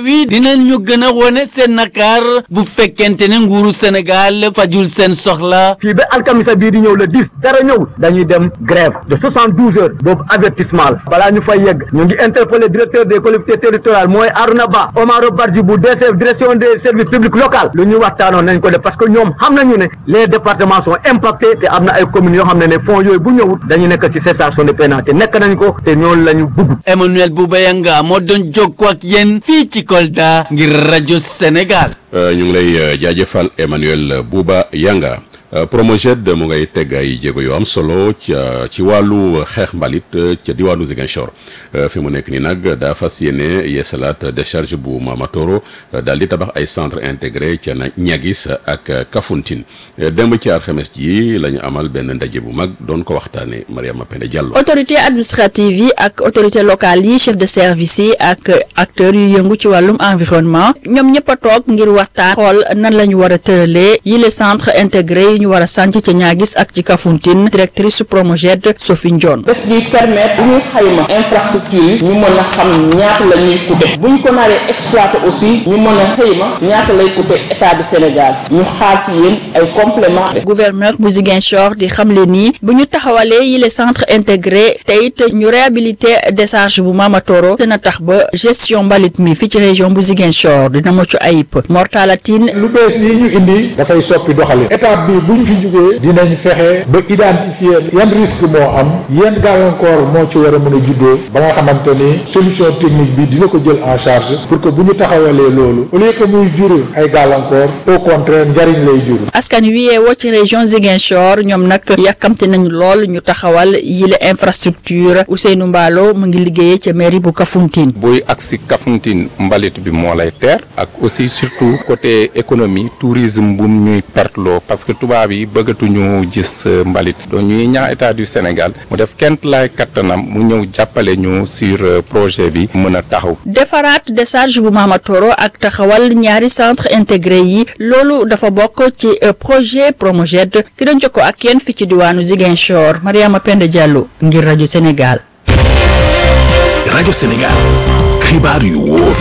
wi dinañu gën a wone seen nakaar bu fekkente ne nguuru Sénégal fajul seen soxla fii ba alkamisa bii di ñëw le 10 dara ñëw dañuy dem grève de 72 heures boobu avertissement la balaa ñu fay yegg ñu ngi interpellé directeur des collectivités territoriales mooy Arouna Ba Omaro Barji bu DCF direction des services publics locaux lu ñu waxtaanoon nañ ko def parce que ñoom xam nañu ne les départements sont impactés te am na ay communes yoo xam ne ne fonds yooyu bu ñëwut dañu nekk ci cessation de paiement te nekk nañ ko te ñoonu la ñu bugg Emmanuel Boubayanga moo doon jokkoo ak yéen fii ci Kolda ngir rajo Sénégal ñu ngi lay jaajëfal Emmanuel Bouba Yanga Promoged mu ngay teg ay jéego yu am solo ca ci wàllu xeex mbalit ca diwaanu Ziguinchor fi mu nekk nii nag daa fas yéene yeesalaat décharge bu Mamatoro daal di tabax ay centre intégré ca Niaguis ak Kafountine démb ci alxames ji la ñu amal benn ndaje bu mag doon ko waxtaane Mariama Penda Diallo. autorité administrative yi ak autorité locale yi chef de service yi ak acteurs yu yëngu ci wàllum environnement ñoom ñëpp a toog ngir waxtaan xool nan la ñu war a tëralee yi les centres intégrés ñu war a sànc ca ñaagis ak ci Kafountine directrice su Promoged Sophie Ndione daf ñuy permettre bu ñuy xayma infrastructure yi ñu mën a xam ñaata la ñuy coûter bu ñu ko naree exploiter aussi ñu mën a xayma ñaata lay coûter état du Sénégal ñu xaar ci yéen ay complément gouverneur bu Ziguinchor di xamle nii bu ñu taxawalee yi les centres intégrés te it ñu réhabilité décharge bu Mamatoro dina tax ba gestion mbalit mi fii ci région bu Ziguinchor dina mucc ayib Mortalatine lu bees yi ñu indi dafay soppi doxalin étape bi bu ñu fi jógee dinañ fexe ba identifier yan risque moo am yan gàllankoor moo ci war a mën a juddoo ba nga xamante ni solution technique bi dina ko jël en charge pour que bu ñu taxawalee loolu au lieu que muy jur ay gàllankoor au contraire njariñ lay jur. askan wi yeewoo ci région Ziguinchor ñoom nag yàkkamte nañu lool ñu taxawal yile infrastructure Ousseynou Mballo mu ngi liggéeyee ca mairie bu Kafountine. booy agsi Kafountine mbalit bi moo lay teer ak aussi surtout côté économie tourisme bu ñuy perteloo parce que tubaab yi bëggatuñu gis mbalit donc ñuy ñaax état du Sénégal mu def kent laay kattanam mu ñëw jàppale ñu sur projet bi mën a taxaw. defaraat décharge bu Mamatoro ak taxawal ñaari centre intégré yi loolu dafa bokk ci projet Promoged ki doon jokkoo ak yéen fi ci diwaanu Ziguinchor Mariama Penda Diallo ngir rajo Sénégal. rajo Sénégal xibaar yu wóor.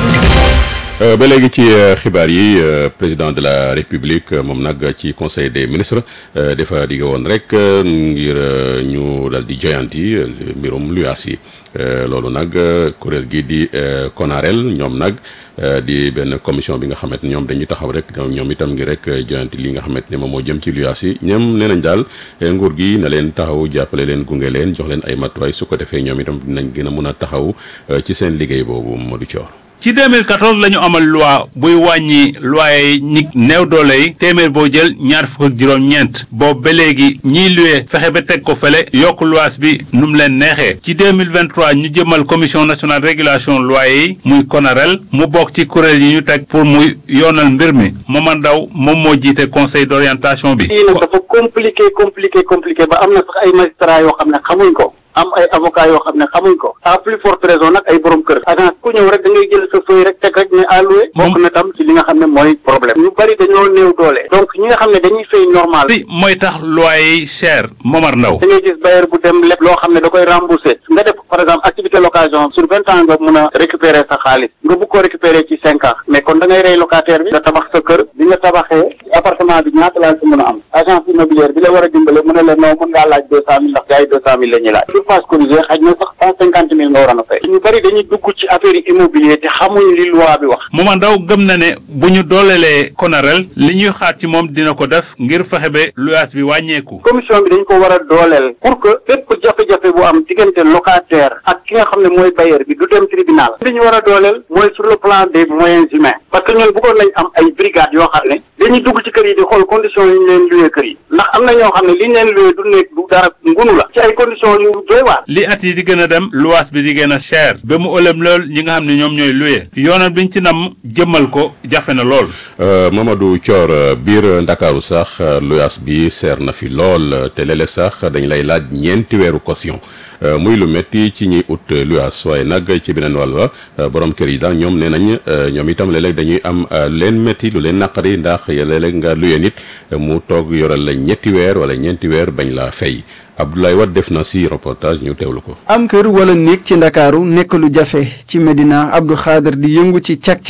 ba léegi ci xibaar yi président de la république moom nag ci conseil des ministres dafa digge woon rek ngir ñu dal di joyanti mbirum luyaas yi loolu nag kuréel gi di konarel ñoom nag di benn commission bi nga xamante ñoom dañuy taxaw rek ñoom itam ngi rek joyanti li nga xamante ne moom moo jëm ci luyaas yi ñoom nee nañ daal nguur gi na leen taxaw jàppale leen gunge leen jox leen ay matuwaay su ko defee ñoom itam dinañ gën a mun a taxaw ci seen liggéey boobu Modou Thior ci 2014 la ñu amal loi buy wàññi loyer yi ñi néew doole yi téeméer boo jël ñaar fukk ak juróom-ñeent boobu ba léegi ñiy luwe fexe ba teg ko fële yokk luwaas bi nu mu leen neexee ci 2023 ñu jëmal commission nationale régulation loyer yi muy konarel mu bokk ci kuréel yi ñu teg pour muy yoonal mbir mi Momar Ndaw moom moo jiite conseil d'orientation bi. lii nag dafa compliqué compliqué compliqué ba am na sax ay magistrats yoo xam ne xamuñ ko. am ay avocat yoo xam ne xamuñ ko à plus forte raison nag ay borom kër agence ku ñëw rek da ngay jël sa feuille rek teg rek ne alloué bokk na tam ci li nga xam ne mooy problème ñu bari dañoo néew doole donc ñi nga xam ne dañuy fay normal bi mooy tax loyer yi cher Momar Ndaw da ngay gis bailleur bu dem lépp loo xam ne da koy remboursé nga def par exemple activité location sur vingt ans nga mun a récupérer sa xaalis nga bëgg ko récupérer ci cinq ans mais kon da ngay rey locataire bi nga tabax sa kër bi nga tabaxee appartement bi ñaata laa ci mën a am agence immobilière bi la war a dimbale mu ne la non mën ngaa laaj deux cent mille ndax gars yi deux cent mille la ñuy laaj surface corrigée xaj na sax cent cinquante mille nga waroon a fay ñu bëri dañuy dugg ci affaire yi immobilier te xamuñ li loi bi wax Momar Ndaw gëm na ne bu ñu doolelee konarel li ñuy xaar ci moom dina ko def ngir fexe ba luyaas bi wàññeeku commission bi dañ ko war a dooleel pour que bépp jafe-jafe bu am diggante locataire ak ki nga xam ne mooy bailleur bi du dem tribunal li ñu war a dooleel mooy sur le plan des moyens humains parce que ñun bëggoon nañ am ay brigades yoo xam ne dañuy dugg ci kër yi di xool conditions yi ñu leen luwee kër yi ndax am na ñoo xam ne li ñu leen luwee du nekk du dara ngunu la ci ay conditions yu doy waar li at yi di gën a dem luwaas bi di gën a cher ba mu ëlëm lool ñi nga xam ne ñoom ñooy luye yoonal biñ ci nam jëmmal ko jafe na lool Mamadou Thior biir Ndakaaru sax luyaas bi seer na fi lool te léeg-léeg sax dañ lay laaj ñeenti weeru caution muy lu métti ci ñuy ut luyaas waaye nag ci beneen wàll ba borom kër yi daal ñoom nee nañ ñoom itam léeg-léeg dañuy am lu leen métti lu leen naqari ndax léeg-léeg nga luye nit mu toog yoral la ñetti weer wala ñeenti weer bañ laa fay Abdoulaye Wade def na si reportage ñu teewlu ko. am kër wala néeg ci ndakaaru nekk lu jafe ci Medina Abdou Khader di yëngu ci càq